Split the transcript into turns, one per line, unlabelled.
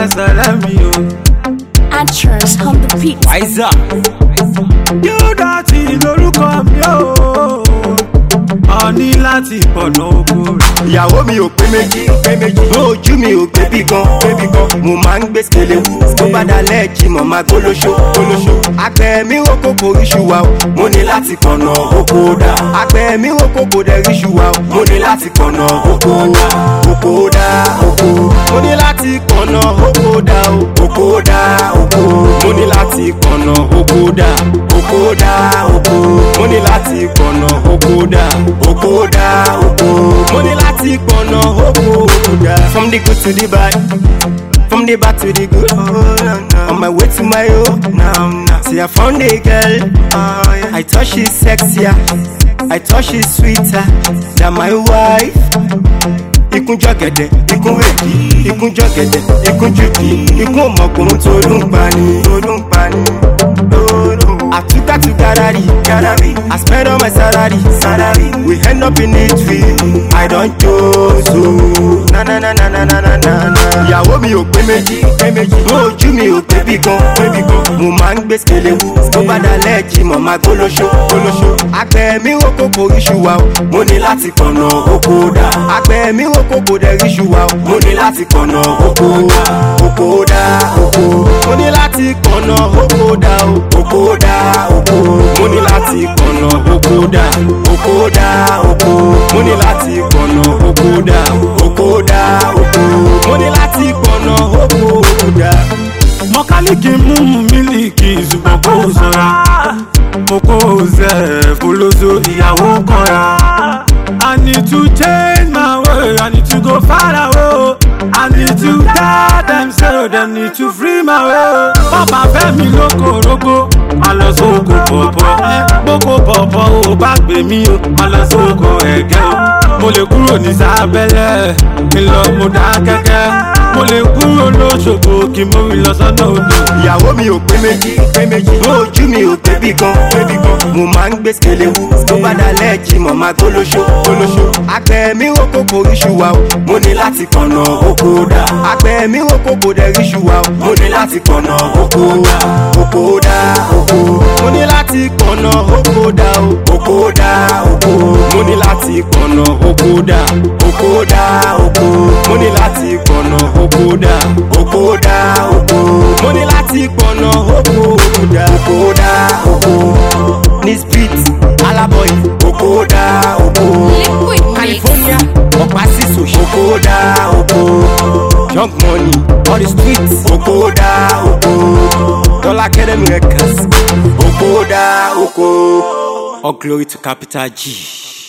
sẹlẹmi o.
Actress on the beat.
Wáísà.
yóò dọ̀tí lórúkọ mi o. ọ̀ní láti pọ̀nà oko rẹ̀.
ìyàwó mi ò pé méjì pé méjì ojú mi ò gbébí gan gbébí gan mo máa ń gbé skele wú tó bá dalẹ̀ jí mọ̀ máa gbólóṣó gbólóṣó. àgbẹ̀ mi ò kókó iṣu wa o mo ní láti kànnà oko dà àgbẹ̀ mi ò kókó dẹ̀ iṣu wa o mo ní láti kànnà oko dà oko dà oko mo ní láti kànnà oko dà o oko dà oko mo ní láti kànnà oko dà oko dà oko mo ní láti kànnà oko dà oko dà oko mo ní láti kànnà oko dà. from the good to the bad from the bad to the good on my way to my home now now see i found a girl i thought she's sexier i thought she's sweeter than my wife ikún jọ̀gẹ̀dẹ̀ ikún rèdí ikún jọ̀gẹ̀dẹ̀ ikún jùdí ikún ọmọkùnrin tó ló ń pani tó ló ń pani. àtúkà tún garari garari i spend all my salary salary we end up in a tree i don chose o. na na na na na na na na na. ìyàwó mi ò pé méjì pé méjì ojú mi ò pé bí gan pé bí gan mo máa ń gbé skele wú tó bá dalẹ̀ jí mọ̀ máa gbólóṣó gbólóṣó. àgbẹ̀ mi ò kókó iṣu wa o mo ní láti kànnà oko dà àgbẹ̀ mi ò kókó dẹ̀ iṣu wa o mo ní láti kànnà oko dà oko dà oko mo ní láti kànnà oko dà o oko dà oko mo ní láti kànnà oko dà oko dà oko mo ní láti kànnà oko dà oko dà oko mo ní láti kànnà oko dà.
mọkálíkì mú mílíkì ṣùgbọ́n kò sọ̀ra mo kó zẹ̀ fọlọ́sọ ìyàwó kanra. I need to change my way, I need to go far away. I need to tell them so they need to free my way. Bàbá Fẹ́mi lóko rogo, má lọ sóko pọ̀pọ̀. Boko pọ̀pọ̀ ò bá gbé mi o, má lọ sóko ẹ̀gẹ́ o. Mo lè kúrò ní sábẹ́lẹ̀, kí n lọ mo dá kẹ́kẹ́. Mo lè kúrò lóṣogbo kí mo rí lọ sọ́nà odò.
ìyàwó mi ò pé méjì pé méjì ojú mi ò gbébí gan gbébí gan mo máa ń gbé skele wú tó bá dalẹ̀ jí mọ̀ máa gbólóṣó gbólóṣó. àgbẹ̀ mi ò kókó iṣu wa o mo ní láti kànnà oko dà àgbẹ̀ mi ò kókó dẹ̀ iṣu wa o mo ní láti kànnà oko dà oko dà oko mo ní láti kànnà oko dà o oko dà oko mo ní láti kànnà oko dà oko dà oko mo ní láti kànnà oko dà oko dà oko mo ní láti kànnà oko dà oko dà oko ní street alábọ̀yì oko dà oko
Liquid mix.
california ọ̀pá sísò oko dà oko young money on the street oko dà oko dollar academy records oko dà oko all glory to capital g.